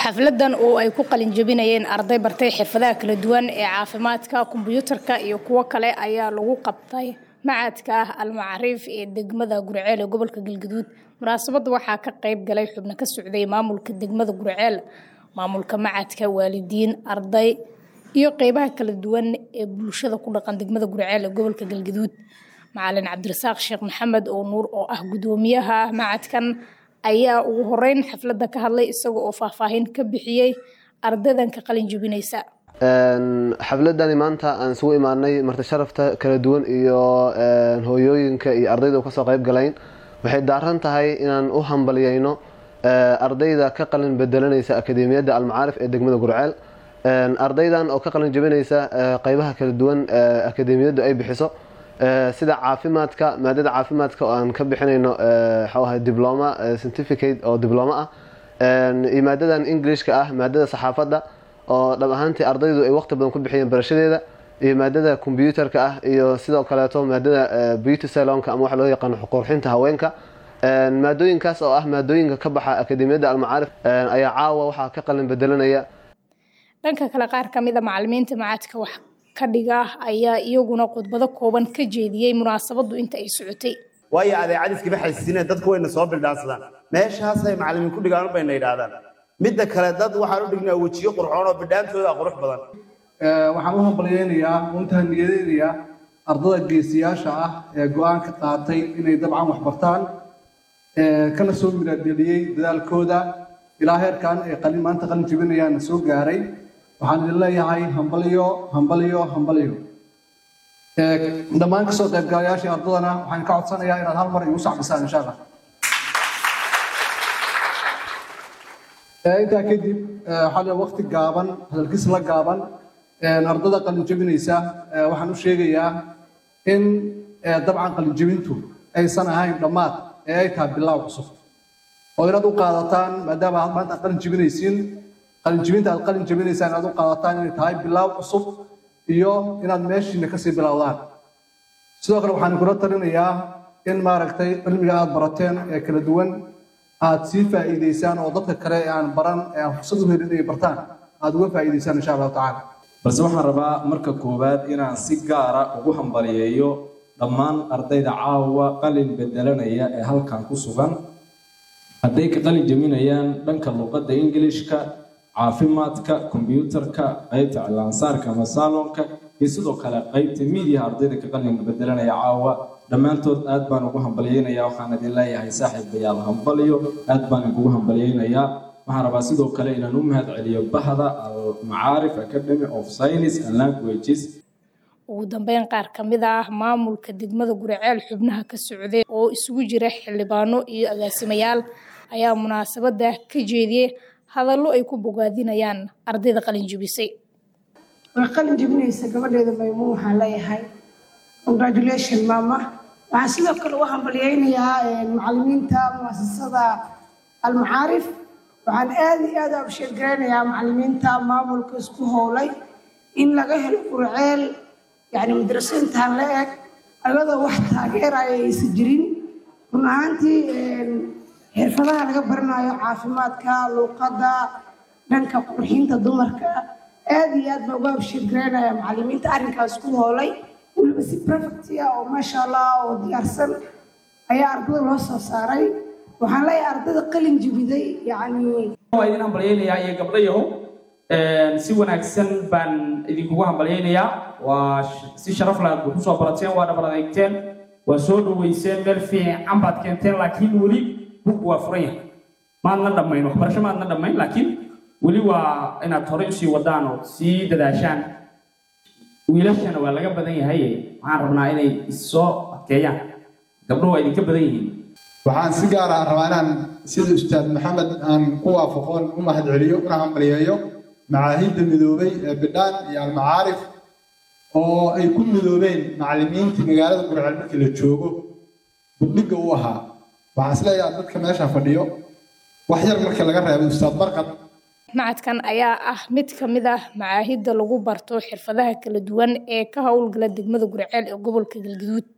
xafladan oo ay ku qalin jebinayeen arday bartay xirfadaha kala duwan ee caafimaadka kombiyuutarka iyo kuwo kale ayaa lagu qabtay macadka ah almacaariif ee degmada gurceel ee gobolka galgaduud munaasabadda waxaa ka qayb galay xubno ka socday maamulka degmada gurceel maamulka macadka waalidiin arday iyo qeybaha kala duwan ee bulshada ku dhaqan degmada gurceel ee gobolka galgaduud macalin cabdirasaaq sheekh maxamed oo nuur oo ah gudoomiyaha macadkan ayaa ugu horeyn xafladda ka hadlay isaga oo faahfaahin ka bixiyey ardaydan ka qalin jebinaysa xafladani maanta aan isugu imaanay marti sharafta kala duwan iyo hooyooyinka iyo ardayda kasoo qayb galayn waxay daaran tahay inaan u hambalyayno ardayda ka qalin bedelanaysa akademiyadda almacaarif ee degmada gurceel ardaydan oo ka qalin jebinaysa qeybaha kala duwan akademiyaddu ay bixiso sida caafimaadka maadada caafimaadka oo aan ka bixinayno waxawaha dibloma certificate oo dibloma ah iyo maadadan englishka ah maadada saxaafadda oo dhab ahaantii ardaydu ay waqti badan ku bixiyeen barashadeeda iyo maadada combyuutarka ah iyo sidoo kaleeto maadada beauty salonka ama waxa loo yaqaano qurxinta haweenka maadooyinkaas oo ah maadooyinka ka baxa akademiyadda almacaarif ayaa caawa waxaa ka qalin bedelanaya dhanka kale qaar ka mid a macalimiinta macadka wax ka dhiga ayaa iyaguna khudbado kooban ka jeediyey munaasabaddu inta ay socotay waayo adeecadiskama xaysiineen dadku wayna soo bildhaansadaan meeshaasay macalimiin ku dhigaan bayna yidhaahdaan midda kale dad waxaan u dhignaa wejiyo qurxoon oo bidhaantooda qurux badan waxaan u hambalyeynayaa untaa niyadeynayaa ardada geesiyaasha ah ee go-aanka qaatay inay dabcan wax bartaan kana soo miradheliyey dadaalkooda ilaa heerkan ay qalin maanta qalin jebinayaana soo gaaray waxaan idin leeyahay hambalyo hambalyo hambalyo dhammaan kasoo qaybgalayaashii ardadana waxaan ka codsanayaa inaad hal mar igu sacbisaan insha allah intaa kadib waxaa waqti gaaban hadalkiis la gaaban ardada qalin jebinaysa waxaan u sheegayaa in dabcan qalin jebintu aysan ahayn dhammaad ee ay tahay bilaaw cusub oo inaad u qaadataan maadaama aad maanta qalin jebinaysiin qalin jebinta aad qalin jebinaysaan inaad u qaadataan inay tahay bilaaw cusub iyo inaad meeshiina kasii bilowdaan sidoo kale waxaan kula talinayaa in maaragtay cilmiga aad barateen ee kala duwan aad sii faa'iidaysaan oo dadka kale ee aan baran ee aan fursad u helin inay bartaan aad uga faa'iidaysaan insha allahu tacaala balse waxaan rabaa marka koowaad inaan si gaara ugu hambaliyeeyo dhammaan ardayda caawa qalin bedelanaya ee halkan ku sugan hadday ka qalin jeminayaan dhanka luqadda ingilishka caafimaadka kombyuutarka qaybta cilaansaarka ama saalonka iyo sidoo kale qaybta miidiyaha ardayda ka qalin bedelanaya caawa dhammaantood aad baan ugu hambalyeynayaa waxaan idin leeyahay saaxiibayaal hambalyo aad baan igugu hambalyeynayaa waxaan rabaa sidoo kale inaan u mahad celiyo bahda almacaarif academy of science and languages ugu dambeyn qaar ka mid ah maamulka degmada guriceel xubnaha ka socday oo isugu jira xildhibaano iyo agaasimayaal ayaa munaasabadda ka jeediyey hadallo ay ku bogaadinayaan ardayda qalin jebisay way qalin jebinaysa gabadheeda maymuun waxaan leeyahay congratulation maama waxaan sidoo kale u hambalyeynayaa macalimiinta muasasada almacaarif waxaan aad iyo aad u sheegaraynayaa macalimiinta maamulka isku howlay in laga helo gurceel yani madrasaintan la eg ayadoo wax taageeraya aysan jirin run ahaantii xirfadaha laga baranayo caafimaadka luuqadda dhanka qurxinta dumarka aad iyo aad baa uga abshirgaraynaya macalimiinta arrinkaas ku hoolay weliba si perfectia oo maasha allah oo diyaarsan ayaa ardada loo soo saaray waxaan leeyahay ardada qalin jibiday yani waa idin hambalyeynayaa iyo gabdhayahow si wanaagsan baan idinkugu hambalyeynayaa waa si sharaf laad ku soo barateen waa dhabar adeegteen waa soo dhaweyseen meel fiican baad keenteen laakiin weli bug waa furan yahay maadna dhammayn waxbarasho maadna dhammayn laakiin weli waa inaad horey usii wadaan oo sii dadaashaan wiilashana waa laga badan yahay waxaan rabnaa inay issoo adkeeyaan gabdho waa idinka badan yihiin waxaan si gaar ah rabaa inaan sida ustaad maxamed aan ku waafaqoon u mahadceliyo una hambalyeeyo macaahidda midoobay ee bidhaan iyo almacaarif oo ay ku midoobeen macallimiintii magaalada gurceel markii la joogo buddhigga u ahaa waxaan isleeyahay dadka meesha fadhiyo wax yar markii laga reebay ustaad barqad macadkan ayaa ah mid ka mid ah macaahidda lagu barto xirfadaha kala duwan ee ka howlgala degmada gurceel ee gobolka galgaduud